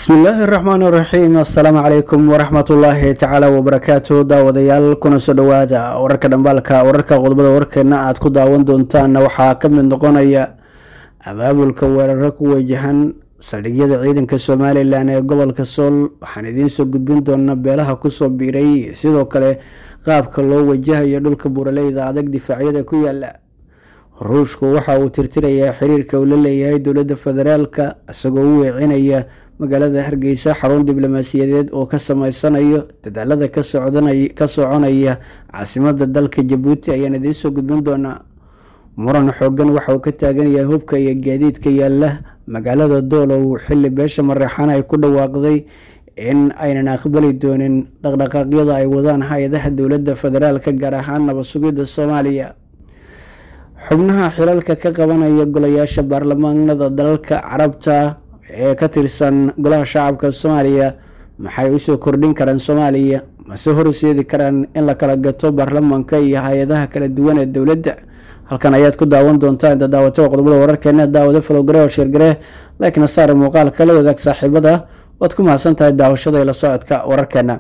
bismillaahi raxmaan raxiim assalaamu calaykum waraxmatullaahi tacaala wabarakaatu daawadayaal kuna soo dhowaada wararka dhambaalka wararka qodobada warkeena aad ku daawan doontaan waxaa ka mid noqonaya abaabulka weeraro ku wajahan saldhigyada ciidanka somalilan ee gobolka sool waxaan idiinsoo gudbin doonaa beelaha kusoo biiray sidoo kale qaabka loo wajahayo dhulka buuraleyda adag difaacyada ku yaala ruushku waxa uu tirtirayaa xiriirka uu la leeyahay dowladda federaalka isagoo u weecinaya magaalada hargeysa xarun diblomaasiyadeed oo ka sameysanayo dadaalada ka soconaya caasimada dalka jabuuti ayaan idiinsoo gudbin doonaa muran xoogan waxa uu ka taagan yahay hubka iyo gaadiidka yaala magaalada doolow xili beesha mareexaan ay ku dhawaaqday in aynan aqbali doonin dhaqdhaqaaqyada ay wadaan hay-adaha dowladda federaalka gaar ahaan nabad sugidda soomaaliya xubnaha xilalka ka qabanaya golayaasha baarlamaanada dalalka carabta ee ka tirsan golaha shacabka soomaaliya maxay usoo kordhin karaan soomaaliya mase horseedi karaan in la kala gato baarlamaanka iyo hay-adaha kala duwan ee dowladda halkan ayaad ku daawan doontaa inta daawatada qodobada wararkeena daawado falogare oo sheergare laakiin saare muuqaalka la wadaag saaxiibada waad ku mahadsan tahay daawashada ila socodka wararkeena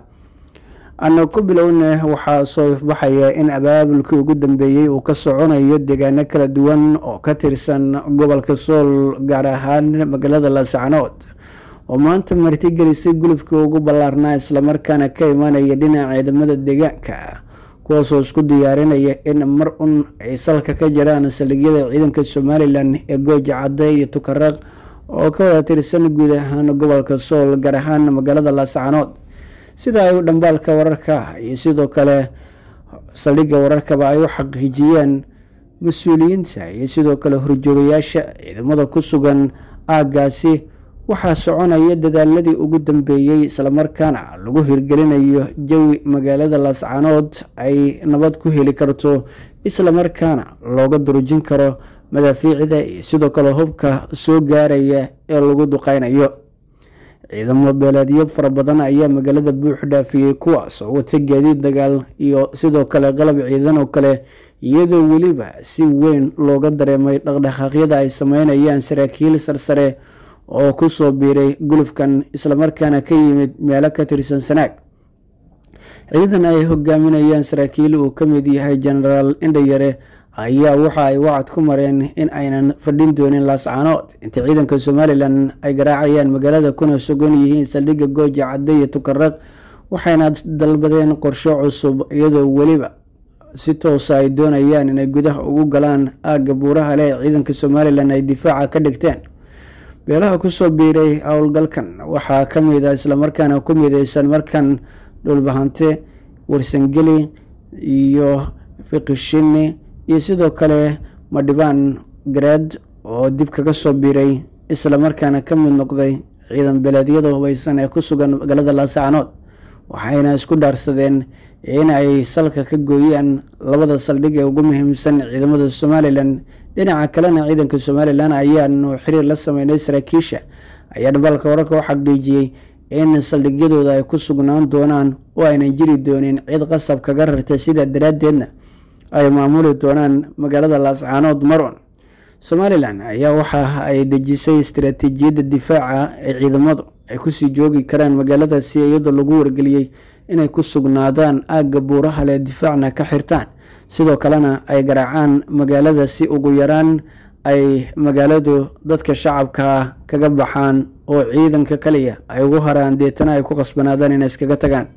ana ku bilowna waxaa soo ifbaxaya in abaabulkii ugu dambeeyey uu ka soconayo deegaano kala duwan oo ka tirsan gobolka sool gaar ahaan magaalada laascanood oo maanta martigelisay gulubkii ugu ballaarnaa islamarkaana ka imanaya dhinaca ciidamada deegaanka kuwaasoo isku diyaarinaya in mar un ay salka ka jiraan saldhigyada ciidanka somalilan ee gooja cadde iyo tukaraq oo ka wada tirsan guud ahaan gobolka sool gaar ahaan magaalada laascanood sida ay dhambaalka wararka iyo sidoo kale saldhigga wararkaba ay u xaqiijiyeen mas-uuliyiinta iyo sidoo kale horjoogayaasha ciidamada ku sugan aaggaasi waxaa soconaya dadaaladii ugu dambeeyey islamarkaana lagu hirgelinayo jawi magaalada laascanood ay nabad ku heli karto islamarkaana looga durujin karo madaafiicda iyo sidoo kale hubka soo gaaraya ee lagu duqeynayo ciidamo beeleedyo fara badan ayaa magaalada buux dhaafiyey kuwaas oo wata gaadiid dagaal iyo sidoo kale qalab ciidan oo kale iyadoo weliba si weyn looga dareemay dhaqdhaqaaqyada ay sameynayaan saraakiil sarsare oo kusoo biiray gulufkan islamarkaana ka yimid meelo ka tirsan sanaag ciidan ay hogaaminayaan saraakiil uu ka mid yahay genaraal indhayare ayaa waxa ay wacad ku mareen in aynan fadhin doonin laascanood inta ciidanka somalilan ay garaacayaan magaalada kuna sugan yihiin saldhigga gooja cadde iyo tukaraq waxayna dalbadeen qorsho cusub iyadoo weliba si toosa ay doonayaan inay gudaha ugu galaan aagga buuraha leh ee ciidanka somalilan ay difaaca ka dhigteen beelaha kusoo biiray howlgalkan waxaa ka mid a islamarkaana ku mideysan markan dhulbahante warsangeli iyo fiqishini iyo sidoo kale madhibaan gareed oo dib kaga soo biiray islamarkaana ka mid noqday ciidan beeleedyada hubeysan ee ku sugan magaalada laascanood waxayna isku dhaarsadeen in ay salka ka gooyaan labada saldhig ee ugu muhiimsan ciidamada somalilan dhinaca kalena ciidanka somalilan ayaanu xiriir la sameynay saraakiisha ayaa dhambaalka wararka u xaqiijiyey in saldhigyadooda ay ku sugnaan doonaan oo aynan jiri doonin cid qasab kaga rarta sidaa daraaddeedna ay maamuli doonaan magaalada laascaanood maron somalilan ayaa waxa ay dejisay istaraatiijiyadda difaaca ee ciidamadu ay kusii joogi karaan magaaladaasi iyadoo lagu wargeliyey inay ku sugnaadaan aagga buuraha leh difaacna ka xirtaan sidoo kalena ay garaacaan magaalada si ugu yaraan ay magaaladu dadka shacabka kaga baxaan oo ciidanka kaliya ay ugu haraan deetana ay ku qasbanaadaan inay iskaga tagaan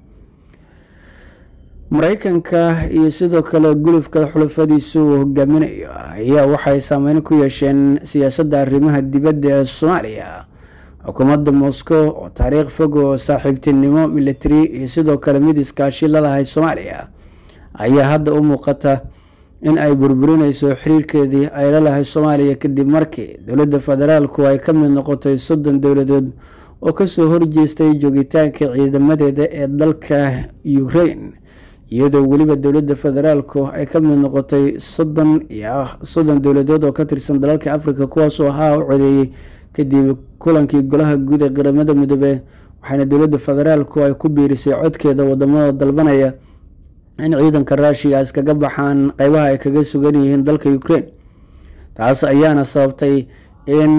mareykanka iyo sidoo kale gulufka xulafadiisu uu hogaaminayo ayaa waxay saameyn ku yeesheen siyaasadda arrimaha dibadda ee soomaaliya xukuumadda moscow oo taariikh fog oo saaxiibtinimo military iyo sidoo kale mid iskaashi lalahay soomaaliya ayaa hadda u muuqata in ay burburineyso xiriirkeedii ay lalahay soomaaliya kadib markii dowladda federaalku ay ka mid noqotay soddon dowladood oo kasoo horjeestay joogitaanka ciidamadeeda ee dalka ukraine iyadoo weliba dowladda federaalku ay ka mid noqotay soddon iyo soddon dowladood oo ka tirsan dalalka africa kuwaasoo ahaa u codeeyey kadib kulankii golaha guud ee qaramada midoobe waxaana dowladda federaalku ay ku biirisay codkeeda wadamada dalbanaya in ciidanka ruushiya iskaga baxaan qeybaha ay kaga sugan yihiin dalka ukraine taas ayaana sababtay in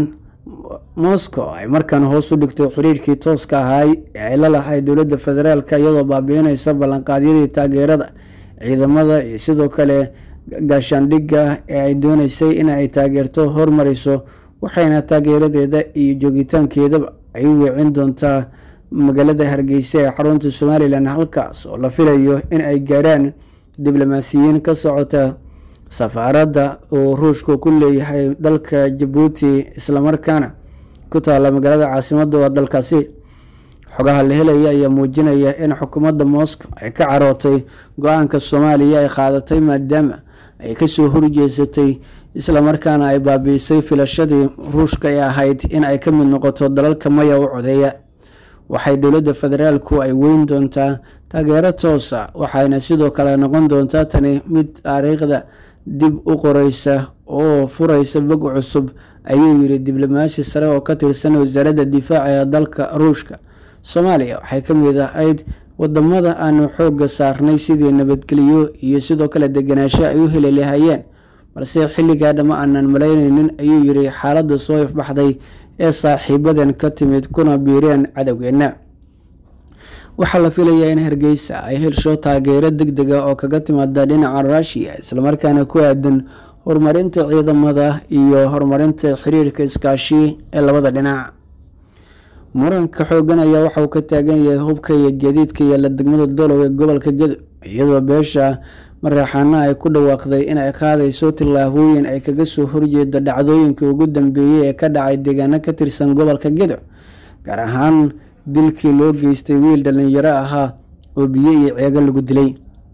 moscow ay markaan hoos u dhigto xiriirkii tooska ahaay ee ay la lahay dowladda federaalk iyadoo baabiineysa ballanqaadyadii taageerada ciidamada iyo sidoo kale gaashaandhigga ee ay dooneysay in ay taageerto hormariso waxayna taageeradeeda iyo joogitaankeedaba ay u weecin doontaa magaalada hargeysa ee xarunta somalilan halkaas oo la filayo in ay gaarhaan diblomaasiyiin ka socota safaaradda uu ruushku ku leeyahay dalka jabuuti islamarkaana ku taala magaalada caasimada waa dalkaasi xogaha la helaya ayaa muujinaya in xukuumadda moscow ay ka carootay go-aanka soomaaliya ay qaadatay maadaama ay kasoo horjeesatay islamarkaana ay baabiisay filashadii ruushka ee ahayd in ay ka mid noqoto dalalka maya u codeeya waxay dowladda federaalku ay weyn doontaa taageero toosa waxayna sidoo kale noqon doontaa tani mid taariikhda dib u qoreysa oo fureysa bog cusub ayuu yiri diblomaasi sare oo ka tirsan wasaaradda difaaca ee dalka ruushka soomaaliya waxay ka mid ahayd wadamada aanu xooga saarnay sidii nabadgelyo iyo sidoo kale deganaansho ay u heli lahayeen balse xilligaa dhama aanan malayneynin ayuu yiri xaaladda soo ifbaxday ee saaxiibadan ka timid kuna biireen cadowgeena waxaa la filayaa in hargeysa ay helsho taageero deg dega oo kaga timaada dhinaca ruushiya islamarkaana ku aadan horumarinta ciidamada iyo horumarinta xiriirka iskaashi ee labada dhinac muranka xoogan ayaa waxa uu ka taagan yahay hubka iyo gaadiidka yaala degmada dolow ee gobolka gedo iyadoo beesha maraxaana ay ku dhawaaqday in ay qaadayso tillaabooyin ay kaga soo horjeedo dhacdooyinkii ugu dambeeyey ee ka dhacay deegaano ka tirsan gobolka gedo gaar ahaan dilkii loo geystay wiil dhalinyaro ahaa oo biyo iyo ceego lagu dilay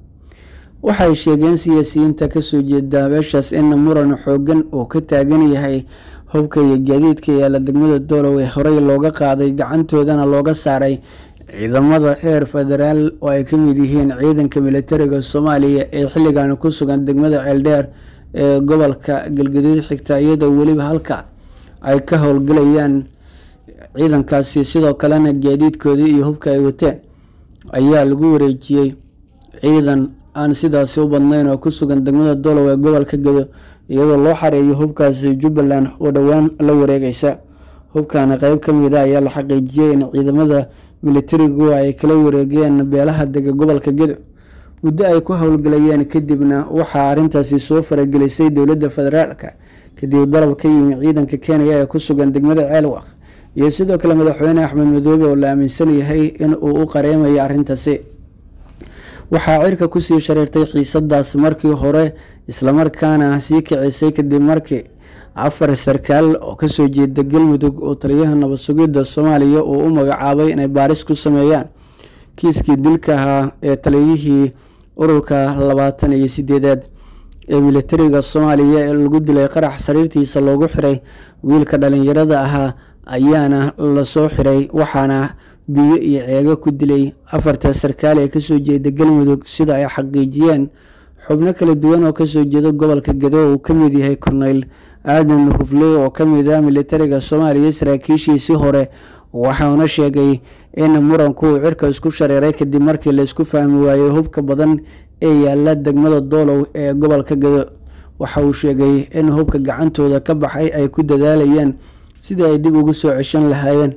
waxay sheegeen siyaasiyiinta kasoo jeeda beeshaas in muran xoogan uu ka taagan yahay hubka iyo gaadiidka yaala degmada doolow ee horey looga qaaday gacantoodana looga saaray ciidamada heer federaal oo ay ka mid yihiin ciidanka militariga soomaaliya ee xilligan ku sugan degmada ceeldheer ee gobolka galgaduud xigta iyadoo weliba halka ay ka howlgalayaan ciidankaasi sidoo kalena gaadiidkoodii iyo hubka ay wateen ayaa lagu wareejiyey ciidan aan sidaasi u badnayn oo ku sugan degmada dolow ee gobolka gedo iyadoo loo xareeyo hubkaasi jubbaland oo dhowaan la wareegeysa hubkana qeyb ka mida ayaa la xaqiijiyey in ciidamada militarigu ay kala wareegeen beelaha dega gobolka gedo muddo ay ku howlgalayeen kadibna waxaa arrintaasi soo faragelisay dowladda federaalka kadib dalab ka yimi ciidanka kenya ee ku sugan degmada ceelwaq iyo sidoo kale madaxweyne axmed madoobe oo la aaminsan yahay in uu u qareemayo arrintaasi waxaa cirka kusii shareertay xiisadaas markii hore islamarkaana sii kicisay kadib markii afar sarkaal oo kasoo jeeda galmudug oo taliyaha nabad sugidda soomaaliya uu u magacaabay inay baaris ku sameeyaan kiiskii dilka ahaa ee taliyihii ururka labaatan iyo sideedaad ee militariga soomaaliya ee lagu dilay qarax sariirtiisa loogu xiray wiilka dhalinyarada ahaa ayaana lasoo xiray waxaana biyo iyo ceego ku dilay afarta sarkaal ee kasoo jeeda galmudug sida ay xaqiijiyeen xubno kala duwan oo kasoo jeeda gobolka gedo uu kamid yahay korneyl aadan rufle oo kamid ah militariga soomaaliya saraakiishiisii hore waxauna sheegay in muranku uu cirka isku shareeray kadib markii laysku fahmi waayey hubka badan ee yaala degmada doolow ee gobolka gedo waxa uu sheegay in hubka gacantooda ka baxay ay ku dadaalayaan sidii ay dib ugu soo ceshan lahaayeen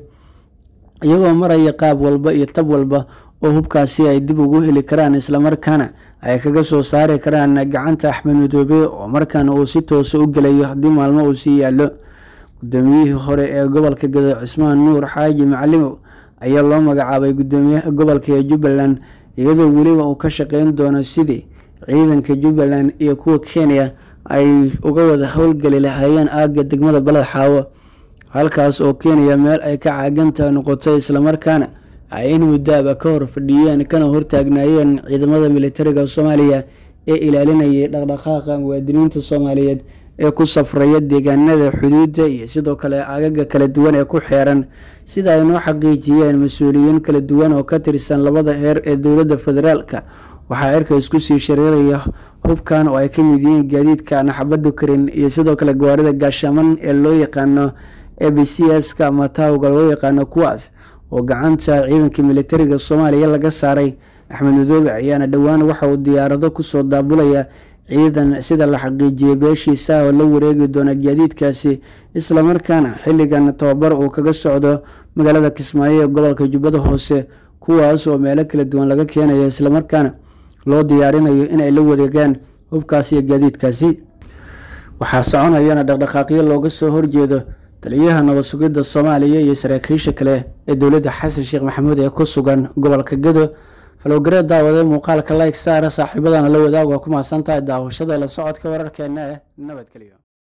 iyagoo maraya qaab walba iyo tab walba oo hubkaasi ay dib ugu heli karaan islamarkaana ay kaga soo saari karaan gacanta axmed madoobe oo markaana uu si toosa u gelayo haddii maalmo uu sii yaallo gudoomiyihii hore ee gobolka gedo cismaan nuur xaaji macalimow ayaa loo magacaabay gudoomiyaha gobolka ee jubbaland iyadoo weliba uu ka shaqeyn doono sidii ciidanka jubbaland iyo kuwa kenya ay uga wada howlgeli lahaayeen aagga degmada baled xaawo halkaas oo kenya meel ay ka caaganta noqotay islamarkaana ay in muddaaba ka hor fadhiyeen kana hortaagnaayeen ciidamada militariga soomaaliya ee ilaalinayay dhaqdhaqaaqa muwaadiniinta soomaaliyeed ee ku safraya deegaanada xuduudda iyo sidoo kale agaga kala duwan ee ku xeeran sida ay noo xaqiijiyeen mas-uuliyiin kala duwan oo ka tirsan labada heer ee dowladda federaalka waxaa cirka isku sii shareeraya hubkan oo ay ka mid yihiin gaadiidka naxabadu karin iyo sidoo kale gawaarida gaashaman ee loo yaqaano e b c s-ka ama taawga loo yaqaano kuwaas oo gacanta ciidanka militariga soomaaliya laga saaray axmed madoobe ayaana dhowaan waxa uu diyaarado kusoo daabulaya ciidan sida la xaqiijiyey beeshiisa oo la wareegi doona gaadiidkaasi islamarkaana xilligan tababar uu kaga socdo magaalada kismaayo ee gobolka jubbada hoose kuwaas oo meelo kala duwan laga keenayo islamarkaana loo diyaarinayo inay la wareegaan hubkaasi iyo gaadiidkaasi waxaa soconayana dhaqdhaqaaqyo looga soo horjeedo taliyaha nabad sugidda soomaaliya iyo saraakiisha kale ee dowladda xasan sheekh maxamuud ee ku sugan gobolka gado falowgareed daawadee muuqaalka like saara saaxiibadana la wadaag waa ku mahadsantahay daawashada la socodka wararkeena ee nabadgelyo